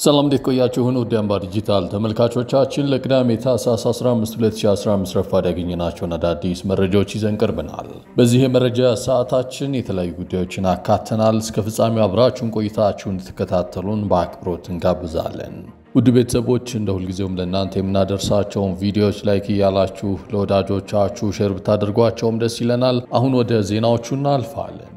ሰላም እንዴት ቆያችሁን? ውድ አምባ ዲጂታል ተመልካቾቻችን ለቅዳሜ ታህሳስ 15 2015 ረፋድ ያገኘናቸውን አዳዲስ መረጃዎች ይዘን ቀርበናል። በዚህ የመረጃ ሰዓታችን የተለያዩ ጉዳዮችን አካተናል። እስከ ፍጻሜው አብራችሁን ቆይታችሁን እንድትከታተሉን በአክብሮት እንጋብዛለን። ውድ ቤተሰቦች እንደ ሁልጊዜውም ለእናንተ የምናደርሳቸውን ቪዲዮዎች ላይክ እያላችሁ ለወዳጆቻችሁ ሼር ብታደርጓቸውም ደስ ይለናል። አሁን ወደ ዜናዎቹ እናልፋለን።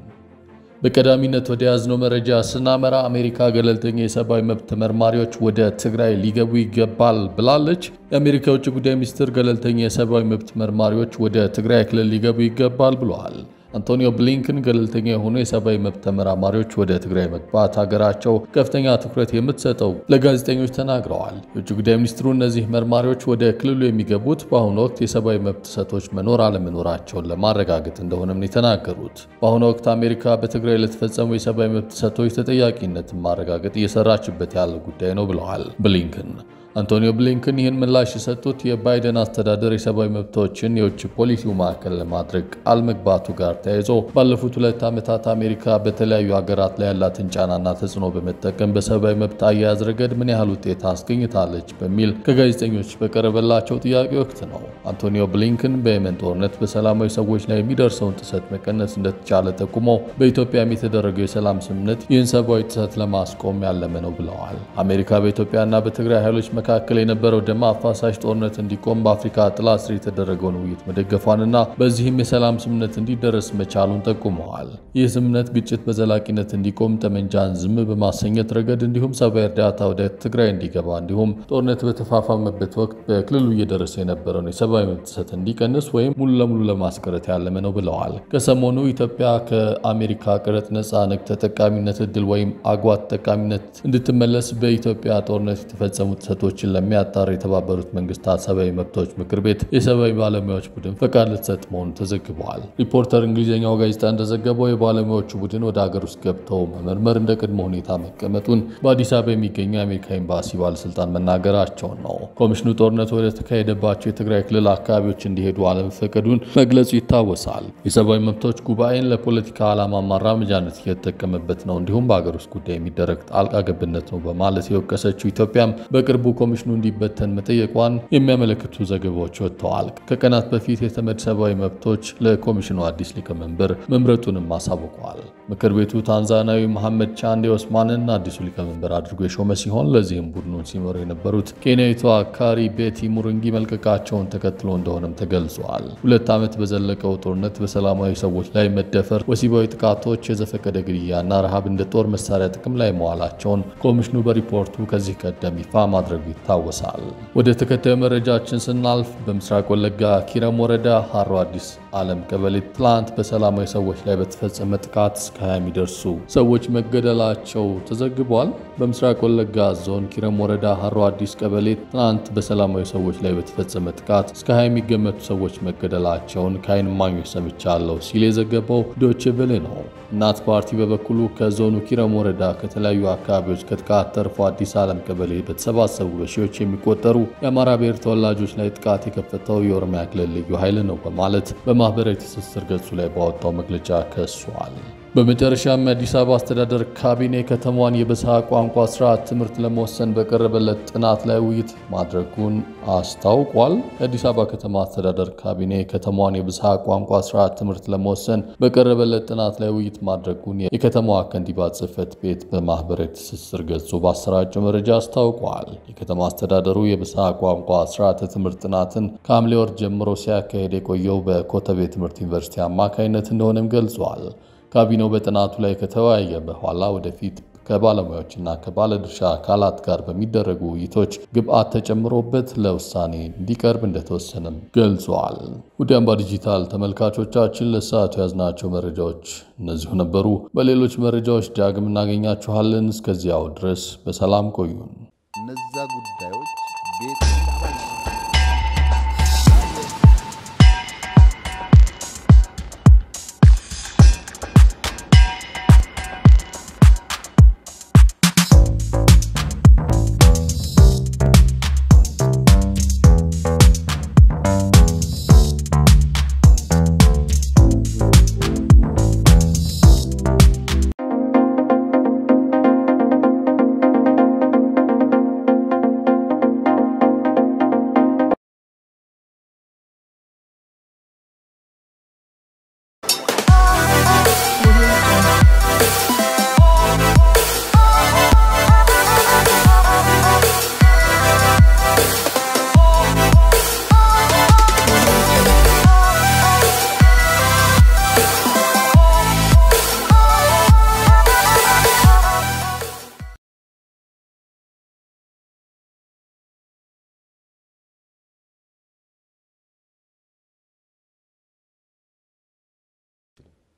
በቀዳሚነት ወደ ያዝነው መረጃ ስናመራ አሜሪካ ገለልተኛ የሰብአዊ መብት ተመርማሪዎች ወደ ትግራይ ሊገቡ ይገባል ብላለች። የአሜሪካ የውጭ ጉዳይ ሚኒስትር ገለልተኛ የሰብአዊ መብት ተመርማሪዎች ወደ ትግራይ ክልል ሊገቡ ይገባል ብለዋል። አንቶኒዮ ብሊንከን ገለልተኛ የሆኑ የሰብአዊ መብት ተመራማሪዎች ወደ ትግራይ መግባት ሀገራቸው ከፍተኛ ትኩረት የምትሰጠው ለጋዜጠኞች ተናግረዋል። የውጭ ጉዳይ ሚኒስትሩ እነዚህ መርማሪዎች ወደ ክልሉ የሚገቡት በአሁኑ ወቅት የሰብአዊ መብት ጥሰቶች መኖር አለመኖራቸውን ለማረጋገጥ እንደሆነም ነው የተናገሩት። በአሁኑ ወቅት አሜሪካ በትግራይ ለተፈጸሙ የሰብአዊ መብት ጥሰቶች ተጠያቂነትን ማረጋገጥ እየሰራችበት ያለ ጉዳይ ነው ብለዋል ብሊንከን። አንቶኒዮ ብሊንከን ይህን ምላሽ የሰጡት የባይደን አስተዳደር የሰብአዊ መብቶችን የውጭ ፖሊሲው ማዕከል ለማድረግ ቃል መግባቱ ጋር ተያይዞ ባለፉት ሁለት ዓመታት አሜሪካ በተለያዩ ሀገራት ላይ ያላትን ጫናና ተጽዕኖ በመጠቀም በሰብአዊ መብት አያያዝ ረገድ ምን ያህል ውጤት አስገኝታለች በሚል ከጋዜጠኞች በቀረበላቸው ጥያቄ ወቅት ነው። አንቶኒዮ ብሊንከን በየመን ጦርነት በሰላማዊ ሰዎች ላይ የሚደርሰውን ጥሰት መቀነስ እንደተቻለ ጠቁሞ በኢትዮጵያም የተደረገው የሰላም ስምምነት ይህን ሰብአዊ ጥሰት ለማስቆም ያለመ ነው ብለዋል። አሜሪካ በኢትዮጵያና በትግራይ ኃይሎች መካከል የነበረው ደም አፋሳሽ ጦርነት እንዲቆም በአፍሪካ ጥላ ስር የተደረገውን ውይይት መደገፏንና በዚህም የሰላም ስምምነት እንዲደረስ መቻሉን ጠቁመዋል። ይህ ስምምነት ግጭት በዘላቂነት እንዲቆም፣ ጠመንጃን ዝም በማሰኘት ረገድ እንዲሁም ሰብአዊ እርዳታ ወደ ትግራይ እንዲገባ እንዲሁም ጦርነት በተፋፋመበት ወቅት በክልሉ እየደረሰ የነበረውን የሰብአዊ መብት ጥሰት እንዲቀንስ ወይም ሙሉ ለሙሉ ለማስቀረት ያለመ ነው ብለዋል። ከሰሞኑ ኢትዮጵያ ከአሜሪካ ቀረጥ ነፃ ንግድ ተጠቃሚነት እድል ወይም አጓ ተጠቃሚነት እንድትመለስ በኢትዮጵያ ጦርነት የተፈጸሙ ጥሰቶችን ለሚያጣራ የተባበሩት መንግስታት ሰብአዊ መብቶች ምክር ቤት የሰብአዊ ባለሙያዎች ቡድን ፈቃድ ልትሰጥ መሆኑ ተዘግበዋል። ሪፖርተር እንግሊዝኛው ጋዜጣ እንደዘገበው የባለሙያዎቹ ቡድን ወደ ሀገር ውስጥ ገብተው መመርመር እንደ ቅድመ ሁኔታ መቀመጡን በአዲስ አበባ የሚገኘው የአሜሪካ ኤምባሲ ባለስልጣን መናገራቸውን ነው። ኮሚሽኑ ጦርነቱ ወደ ተካሄደባቸው የትግራይ ክልል አካባቢዎች እንዲሄዱ አለመፈቀዱን መግለጹ ይታወሳል። የሰብአዊ መብቶች ጉባኤን ለፖለቲካ ዓላማ ማራመጃነት እየተጠቀመበት ነው፣ እንዲሁም በሀገር ውስጥ ጉዳይ የሚደረግ ጣልቃ ገብነት ነው በማለት የወቀሰችው ኢትዮጵያም በቅርቡ ኮሚሽኑ እንዲበተን መጠየቋን የሚያመለክቱ ዘገባዎች ወጥተዋል። ከቀናት በፊት የተመድ ሰብአዊ መብቶች ለኮሚሽኑ አዲስ ሊቀመንበር መምረጡንም አሳውቀዋል። ምክር ቤቱ ታንዛኒያዊ መሐመድ ቻንዴ ኦስማንን አዲሱ ሊቀመንበር አድርጎ የሾመ ሲሆን ለዚህም ቡድኑን ሲመሩ የነበሩት ኬንያዊቷ ካሪ ቤቲ ሙሩንጊ መልቀቃቸውን ተከትሎ እንደሆነም ተገልጿል። ሁለት ዓመት በዘለቀው ጦርነት በሰላማዊ ሰዎች ላይ መደፈር፣ ወሲባዊ ጥቃቶች፣ የዘፈቀደ ግድያና ረሃብ እንደ ጦር መሳሪያ ጥቅም ላይ መዋላቸውን ኮሚሽኑ በሪፖርቱ ከዚህ ቀደም ይፋ ማድረጉ ይታወሳል። ወደ ተከታዩ መረጃችን ስናልፍ በምስራቅ ወለጋ ኪረም ወረዳ ሀሮ አዲስ ዓለም ቀበሌ ትላንት በሰላማዊ ሰዎች ላይ በተፈጸመ ጥቃት እስከ 20 የሚደርሱ ሰዎች መገደላቸው ተዘግቧል። በምስራቅ ወለጋ ዞን ኪረም ወረዳ ሀሮ አዲስ ቀበሌ ትናንት በሰላማዊ ሰዎች ላይ በተፈጸመ ጥቃት እስከ 20 የሚገመቱ ሰዎች መገደላቸውን ከዓይን እማኞች ሰምቻለሁ ሲል የዘገበው ዶቼ ቬለ ነው። እናት ፓርቲ በበኩሉ ከዞኑ ኪረም ወረዳ ከተለያዩ አካባቢዎች ከጥቃት ተርፎ አዲስ ዓለም ቀበሌ በተሰባሰቡ በሺዎች የሚቆጠሩ የአማራ ብሔር ተወላጆች ላይ ጥቃት የከፈተው የኦሮሚያ ክልል ልዩ ኃይል ነው በማለት በማህበራዊ ትስስር ገጹ ላይ ባወጣው መግለጫ ከሷል። በመጨረሻም የአዲስ አበባ አስተዳደር ካቢኔ ከተማዋን የብዝሃ ቋንቋ ስርዓት ትምህርት ለመወሰን በቀረበለት ጥናት ላይ ውይይት ማድረጉን አስታውቋል። የአዲስ አበባ ከተማ አስተዳደር ካቢኔ ከተማዋን የብዝሃ ቋንቋ ስርዓት ትምህርት ለመወሰን በቀረበለት ጥናት ላይ ውይይት ማድረጉን የከተማዋ ከንቲባ ጽሕፈት ቤት በማህበራዊ ትስስር ገጹ ባሰራጨው መረጃ አስታውቋል። የከተማ አስተዳደሩ የብዝሃ ቋንቋ ስርዓተ ትምህርት ጥናትን ከሐምሌ ወር ጀምሮ ሲያካሄድ የቆየው በኮተቤ ትምህርት ዩኒቨርሲቲ አማካኝነት እንደሆነም ገልጿል። ካቢኔው በጥናቱ ላይ ከተወያየ በኋላ ወደፊት ከባለሙያዎችና ከባለድርሻ አካላት ጋር በሚደረጉ ውይይቶች ግብአት ተጨምሮበት ለውሳኔ እንዲቀርብ እንደተወሰነም ገልጿል። ውድ አምባ ዲጂታል ተመልካቾቻችን ለሰዓቱ ያዝናቸው መረጃዎች እነዚሁ ነበሩ። በሌሎች መረጃዎች ዳግም እናገኛችኋለን። እስከዚያው ድረስ በሰላም ቆዩን። እነዛ ጉዳዮች ቤት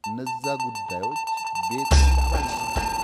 እነዛ ጉዳዮች ቤት